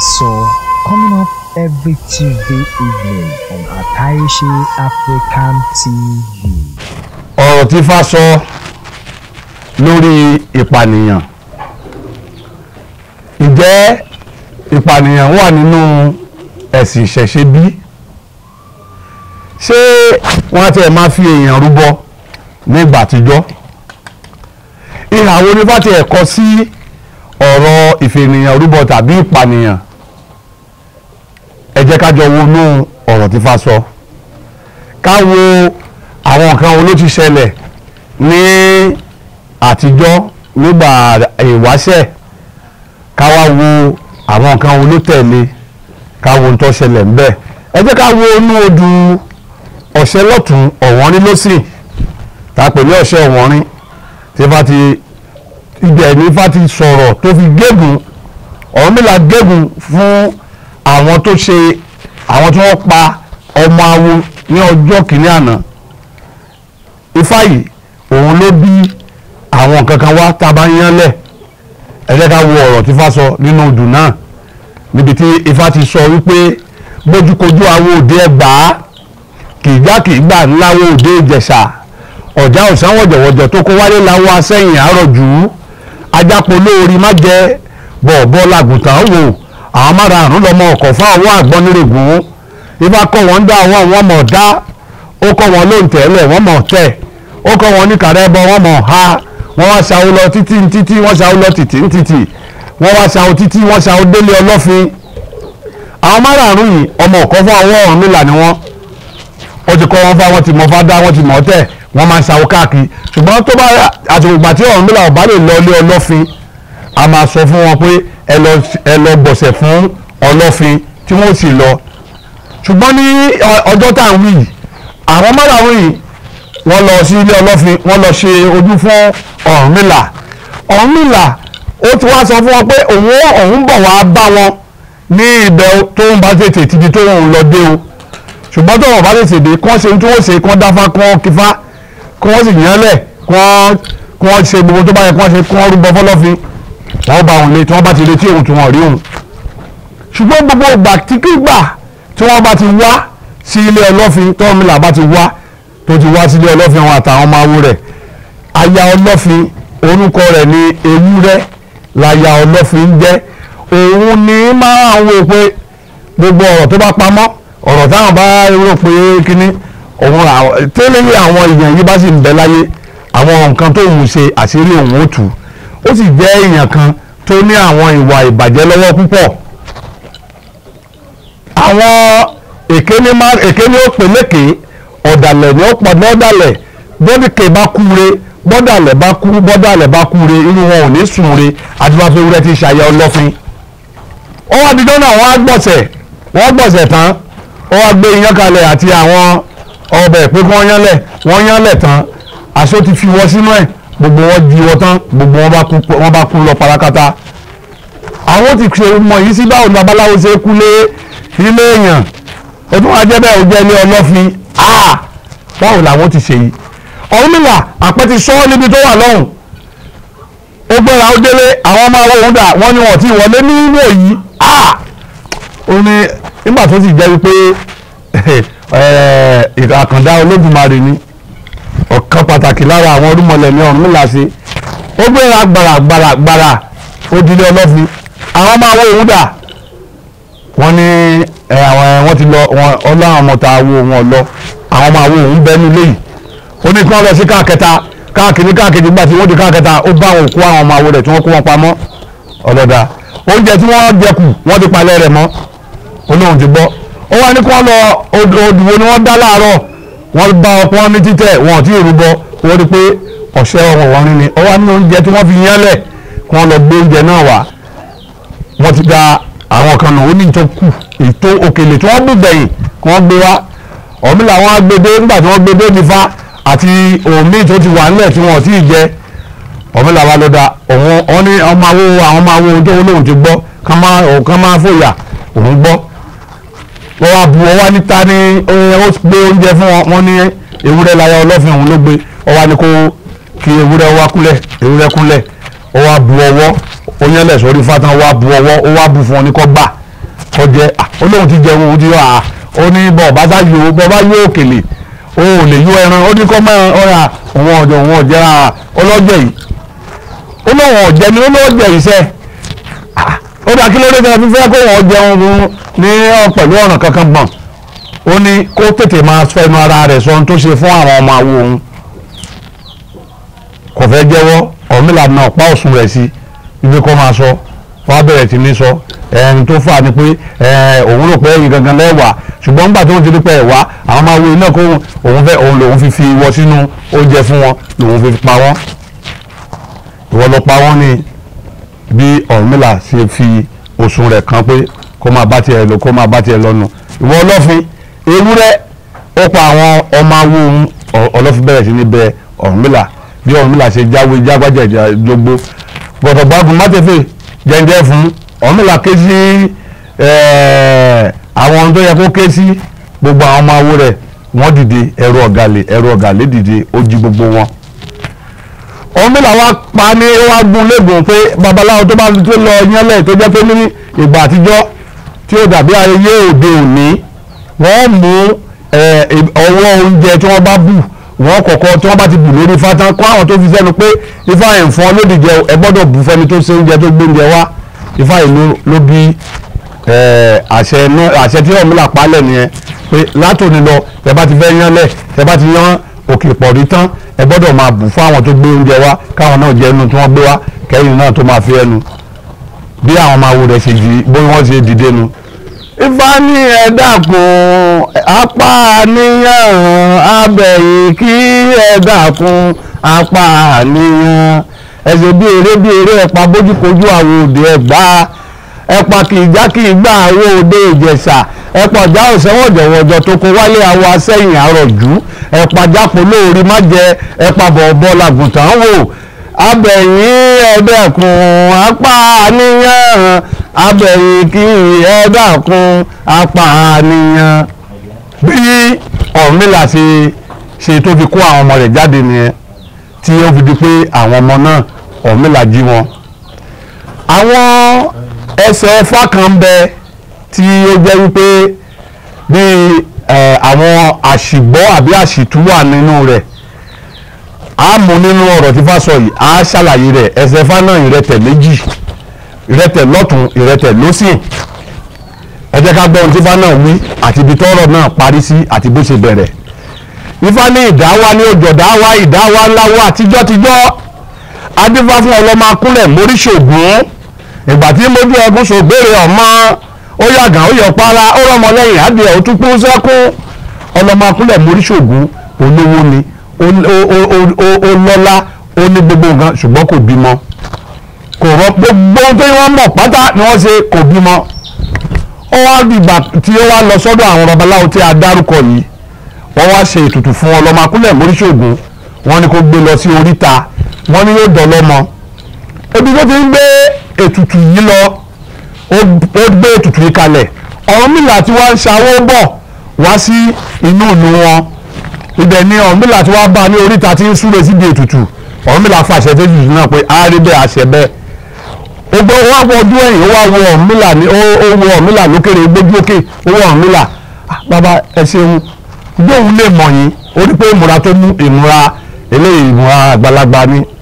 Faso coming up every Tuesday evening on Ataishi African TV. ọ̀rọ̀ tí Ifá sọ lórí ìpànìyàn ǹjẹ́ ìpànìyàn wà nínú ẹ̀sìn ìṣẹ̀ṣe bí ṣé wọ́n á tiẹ̀ máa fi èèyàn rúbọ nígbà àtijọ́ ìhà wo ni bá tiẹ̀ kọ sí ọ̀rọ̀ ìfènìyàn rúbọ tàbí ìpànìyàn ẹ jẹ́ ká jọ wọnú ọ̀rọ̀ tí Ifá sọ ká wo àwọn nǹkan wo ló ti ṣẹlẹ̀ ní àtijọ́ nígbà ìwáṣẹ̀ ká wá wo àwọn nǹkan wo ló tẹ̀lé ká wo ohun tó ṣẹlẹ̀ ńbẹ̀ ẹ jẹ́ ká wo inú odù ọ̀ṣẹ́ lọ́tún ọ̀wọ́nrín lọ́sìn tá a pè ní ọ̀ṣẹ́ ọ̀wọ́nrín tí Ifá ti ibẹ̀ ní Ifá ti sọ̀rọ̀ tó fi gégùn Ọ̀rúnmìlà gégùn fún àwọn tó ṣe àwọn tí wọ́n pa ọmọ awo ní ọjọ́ kìíní àná ifá yìí òun ló bí àwọn nǹkan kan wá tá a bá yán lẹ̀ ẹ jẹ́ ká wo ọ̀rọ̀ tí ifá sọ nínú odù náà níbi tí ifá ti sọ wípé bójúkojú awo òde ẹgbàá kìgbà kìgbà ńláwo òde ìjẹ̀ṣà ọ̀já òsán wọ̀jọ̀wọ̀jọ̀ tó kó wálé láwọ asẹ́yìn àárọ̀jù ajápo lóorí má jẹ bọ̀ọ̀bọ̀ làgùntàn wò àwọn márààrún lọmọ ọkọ̀ fún àwọn àgbọnnírègùn ifá kọ́ wọn dá àwọn àwọn ọmọ dá ó kọ́ wọn lóun tẹ́lẹ̀ wọ́n mọ̀ tẹ̀ ó kọ́ wọn ní kàrẹ́bọ wọ́n mọ̀ ha wọ́n wá ṣàwó lọ títí títí wọ́n ṣàwó lọ títí títí wọ́n wá ṣàwó títí wọ́n ṣàwó délé ọlọ́fin àwọn márààrún yìí ọmọ ọ̀kọ́ fún ọwọ́ Ọ̀rúnmìlà ni wọ́n ó ti kọ́ wọn fá wọ́n ti mọ̀ fá dá wọ́n ti mọ̀ tẹ̀ wọ́n máa ń ṣàwó káàkiri ṣùgbọ́n tó bá àtìgbà tí Ọ̀rúnmìlà ò bá lè lọ ilé ọlọ́fin a máa sọ fún wọn pé ẹ lọ gbọ̀sẹ̀ fún ọlọ́fin tí wọ́n sì lọ ṣùgbọ́n ní ọjọ́ tá à ń wí yìí àwọn márààrún yìí wọ́n lọ sí ilé ọlọ́fin wọ́n lọ ṣe ojú fún Ọ̀rúnmìlà Ọ̀rúnmìlà ó ti wá sọ fún wọn pé òun òun bọ̀ wá bá wọn ní ibẹ̀ tó ń bá tètè tìdí tó ń lọ dé o ṣùgbọ́n tó wọn bá tètè dé kí wọ́n ṣe tí wọ́n ṣe kí wọ́n dáfá kí wọ́n kífá kí wọ́n sì yànlẹ̀ kí wọ́n ṣe gbogbo tó bá yẹ kí wọ́n ṣe kí wọ́n rúbọ fọlọ́fin wọ́n bá òun lé tí wọ́n bá ti retí òun tí wọ́n rí òun ṣùgbọ́n gbogbo ìgbà tí kí gbà tí wọ́n bá ti wá sí ilé ọlọ́fin tọ́mìlà bá ti wá tó ti wá sí ilé ọlọ́fin àwọn àtàwọn ọmọ awo rẹ̀ aya ọlọ́fin orúkọ rẹ̀ ní ewúrẹ́ láya ọlọ́fin jẹ́ òun ni máa ń wò pé gbogbo ọ̀rọ̀ tó bá pamọ́ ọ̀rọ̀ táwọn bá rò pé kíní òun tẹ́lẹ̀ àwọn èèyàn yìí bá sì ń bẹ láyé àwọn nǹkan tó ń ṣe àṣírí òun ó tù ó sì jẹ́ èèyàn kan tó ní àwọn ìwà ìbàjẹ́ lọ́wọ́ púpọ̀ àwọn èkéní má èkéní ó pè lékè ọ̀dàlẹ̀ ni ó pọ̀ lọ́dàlẹ̀ bọ́dìkè bá kúre bọ́dàlẹ̀ bá kú bọ́dàlẹ̀ bá kúre irú wọn ò ní sùnre adúláfẹ́ wúrẹ́ ti ṣàyẹ ọlọ́fin. ó wá di dọ́nà wọ́n á gbọ̀sẹ̀ wọ́n gbọ̀sẹ̀ tán ó wá gbé iyán kalẹ̀ àti àwọn ọbẹ̀ pé kí wọ́n yánlẹ̀ wọ́n yánlẹ̀ tán aṣọ ti fi wọ́ sínú ẹ̀ gbogbo wọn di wọ́ tán gbogbo wọn bá kú lọ parakata. àwọn ti ṣe mọ̀ yìí sí báwo ni babaláwo ṣe kú lé ilé èèyàn ó tún wá jẹ́ bẹ́ẹ̀ ó jẹ́ ilé ọlọ́fin áà báwo làwọn ti ṣe yìí Ọ̀rúnmìlà àpẹti sọ ọ́ níbi tó wà lọ́hùn ó gbéra ó délé àwọn ọmọ àwọn òun dà wọ́n ní wọ́n ti wọlé nínú èyí áà ó ní nígbà tó sì jẹ́ wípé àkàndá Olódùmarè ni ọ̀kan pàtàkì lára àwọn orúmọlẹ̀ ní Ọ̀rúnmìlà ṣe ó gbéra gbàrà gbàrà gbàrà ó dilé ọlọ́fin àwọn ọmọ àwọn òun dà wọ́n ní àwọn wọ́n ti lọ ọlọ́run ọmọ ta wo wọn lọ àwọn ọmọ àwọn òun bẹ́ẹ̀ nílé yìí ó ní kí wọ́n lọ sí káàkẹta káàkiri káàkiri gbà tí wọ́n di káàkẹta ó bá òkú àwọn ọmọ àwo rẹ̀ tí wọ́n kó wọn pamọ́ ọlọ́dà oúnjẹ tí wọ́n jẹ kù wọ́n ti palẹ̀ rẹ̀ mọ́ olóhùn ti gbọ́ ó wá ní kí wọ́n lọ odùwò ni wọ́n dá láàárọ̀ wọ́n bá ọpọ́ ní títẹ̀ wọn ò tí ì rúbọ wọ́n rí pé ọ̀sẹ̀ ọ̀wọ̀ wọn rí ni ó wá ní oúnjẹ tí wọ́n fi yánlẹ̀ kí wọ́n lọ gbé oúnjẹ náà wá wọ́n ti da àwọn kan náà ó ní tó kù ètò òkèlè tí wọ́n bù gbẹ̀yìn kí wọ́n gbé wá ọ̀mí làwọn agbede nígbà tí wọ́n gbé dé nífa àti omi tó ti wà nílẹ̀ tí wọ́n ti jẹ ọ̀mí làwọn lọ́dà òun wọn ní ọmọ awo àwọn ọmọ awo ohun tó lóun ti gbọ́ kán máa fòyà òun gbọ́ wọ́n wá bu ọwá níta ní ó gbé oúnjẹ fún wọn wọ́n ní ewúrẹ́ láyà ọlọ́fin òun ló gbé ọwá ní kó kí ewúrẹ́ wá kúlẹ̀ ewúrẹ́ kúlẹ̀ ó wá bu ọwọ́ ó yẹn lẹ̀ sórí fátán ó wá bu ọwọ́ ó wá bu fún ọ ní kọ́ gbà kó jẹ ó lóun ti jẹun òun ti yọ à ó ní bọ̀ bá sá yọ bọ̀ bá yọ òkèlè o ò lè yọ ẹran ó ní kọ́ mọ́ ọ̀rà òun ọ̀jọ̀ òun ọ̀jẹ̀ ọlọ́jẹ̀ yìí ó lóun ọ̀jẹ̀ ni ó lọ́jẹ̀ yìí sẹ́ ó dá kí ló dé tẹ́ fífẹ́ kó wọ́n jẹun fún ní pẹ̀lú ọ̀nà kankan gbọ̀n ó ní kó tètè máa fẹnu ara rẹ̀ sọ ohun tó ṣe fún àwọn ọmọ àwo òun kò fẹ́ jẹ́wọ́ ọ̀mìlà náà pa òsùn rẹ̀ sí ibi kó máa sọ wọ́n á bẹ̀rẹ̀ sí ní sọ ẹni tó fà ní pé òun rò pé ẹ̀yin gangan lẹ́wà ṣùgbọ́n nígbà tó ń ti rí pé ẹ̀wà àwọn máa wo iná kó òun fẹ́ òun lòun fi fi wọ sínú oúnjẹ fún wọn lòun fi pa wọ́n ìwọ ló pa wọ́n ní bí ọ̀mìlà ṣe fi òsùn rẹ̀ kan pé kó máa bá tiẹ̀ lọ kó máa bá tiẹ̀ lọ́nu ìwọ ọlọ́fin ewúrẹ́ ó pa àwọn ọmọ awo òun ọlọ́fin bẹ̀rẹ̀ sí ní bẹ ọ̀mìlà bí ọ̀mìlà ṣe jáwé jágbájá jogbo gbọ̀dọ̀ gbádùn mátẹ́fẹ́ jẹ́njẹ́ fún ọ̀mìlà ké sí àwọn ohun tó yẹ kó ké sí gbogbo àwọn ọmọ awo rẹ̀ wọ́n dìde ẹ̀rọ ọ̀gàlẹ̀ ẹ̀rọ ọ̀gàlẹ̀ dìde ó jí gbogbo wọn. ọ̀mìlà wa pa ní wá gún lẹ́gùn pé babaláwo tó bá tó lọ yánlẹ̀ tó jẹ́ pé ní ìgbà àtijọ́ tí ó dàbí ayẹyẹ òde òní wọ́n mú ọwọ́ oúnjẹ tí wọ́n bá bù wọ́n kọ́kọ́ tí wọ́n bá ti bù lórí ifá tán kó àwọn tó fi sẹ́nu pé ifá ẹ̀ ń fọ́n lódìjẹ ẹ gbọ́dọ̀ bù fẹ́ni tó ṣe oúnjẹ tó gbé oúnjẹ wá ifá yìí ló bí àṣẹ tí ọ̀múlà palẹ̀ nìyẹn pé látòní lọ ẹ bá ti fẹ́ yánlẹ̀ ẹ bá ti yán òkè pọ̀rí tán ẹ gbọ́dọ̀ máa bù fún àwọn tó gbé oúnjẹ wá káwọn náà jẹ ẹnu tí wọ́n gbé wá kẹ́yìn náà tó máa fi ẹnu bí àwọn máa wo rẹ̀ ṣe di bó wọ́n ṣe dìde nu ifá ní ẹ dákun apá níyàn abẹ̀yìn kí ẹ dákun apá níyàn ẹsẹ̀ bí eré bí eré ẹ̀pà bójúkojú àwọn òde ẹ̀gbá ẹ̀pà kì í já kì í gbà àwọn òde ìjẹ̀ṣà ẹ̀pà ọ̀já òsẹ́wọ̀n jọ̀wọ̀jọ̀ tó kó wálé àwọn asẹ́yìn àrọ̀jú ẹ̀pà jápò lóorí má jẹ ẹ̀pà bọ̀ọ̀bọ̀ làgùntàn wò abẹ̀yìn ẹ̀dẹ̀kùn apá níyàn abẹ̀yìn kí ẹ̀dàkùn apànìyàn bí ọ̀rúnmìlà ṣe ṣe tó fi kó àwọn ọmọ rẹ̀ jáde nìyẹn tí ó fi di pé àwọn ọmọ náà ọ̀rúnmìlà jí wọn. àwọn ẹsẹ̀ ẹ̀fà kan ń bẹ tí ó jẹ́ wípé bí àwọn àṣìgbọ́ àbí àṣìtú wà nínú rẹ̀ a mú nínú ọ̀rọ̀ tí fá sọ yìí a ṣàlàyé rẹ̀ ẹsẹ̀ ẹ̀fà náà ìrẹtẹ̀ méjì ìrẹtẹ̀ lọ́tún ìrẹtẹ̀ lọ́sìn ẹ jẹ́ ká gbọ́ ohun tí ifá náà wí àti ibi tọ́rọ̀ náà parí sí àti bó ṣe bẹ̀rẹ̀ ifá ní ìdáwá ní òjòdá wá ìdáwá ńlá wá àtijọ́tijọ́ adífá fún ọlọ́mọ akúnlẹ̀ móríṣògùn ìgbà tí mójú ẹkún ṣògbére ọmọ ó yàgàn ó yọ para ó rọmọ lẹ́yìn adìẹ ó tún kún sẹ́kún ọlọ́mọ akúnlẹ̀ móríṣògùn olówó ni ó lọ́lá ó ní gbogbo nǹkan ṣùgbọ́n kò bímọ kò rọ gbogbo ohun tó wọ́n mọ̀ pátá ni wọ́n ṣe kò bímọ ó wá dìgbà tí ó wá lọ sọ́dọ̀ àwọn babaláwo tí a dárúkọ yìí wọ́n wá ṣe ètùtù fún ọlọ́mọ akúnlẹ̀ móríṣògùn wọ́n ní kó gbé lọ sí oríta wọ́n ní yóò dọ̀lọ́mọ ebi tó ti ń gbé ètùtù yìí lọ ó gbé ètùtù yìí kalẹ̀ Ọ̀rúnmìlà tí wọ́n ń ṣàwó bọ̀ wá sí inú ìlú wọn ibẹ̀ ni Ọ̀rúnmìlà tí wọ́n bá ní oríta tí ń súre síbi ètùtù Ọ̀rúnmìlà fàṣẹ tó jùlọ náà pé á rí bẹ́ẹ̀ àṣẹ bẹ́ẹ̀ ogbó wá wọ ọdún ẹ̀yìn ó wá wọ Ọ̀rúnmìlà ní ó wọ Ọ̀rúnmìlà lókèrè gbójú òkè ó wọ Ọ̀rúnmìlà bàbá ẹ ṣeun gbóhùn lè mọ̀ yín ó rí pé ìmúra tó mú ìmúra eléyìí ìmúra àgbàlagbà ni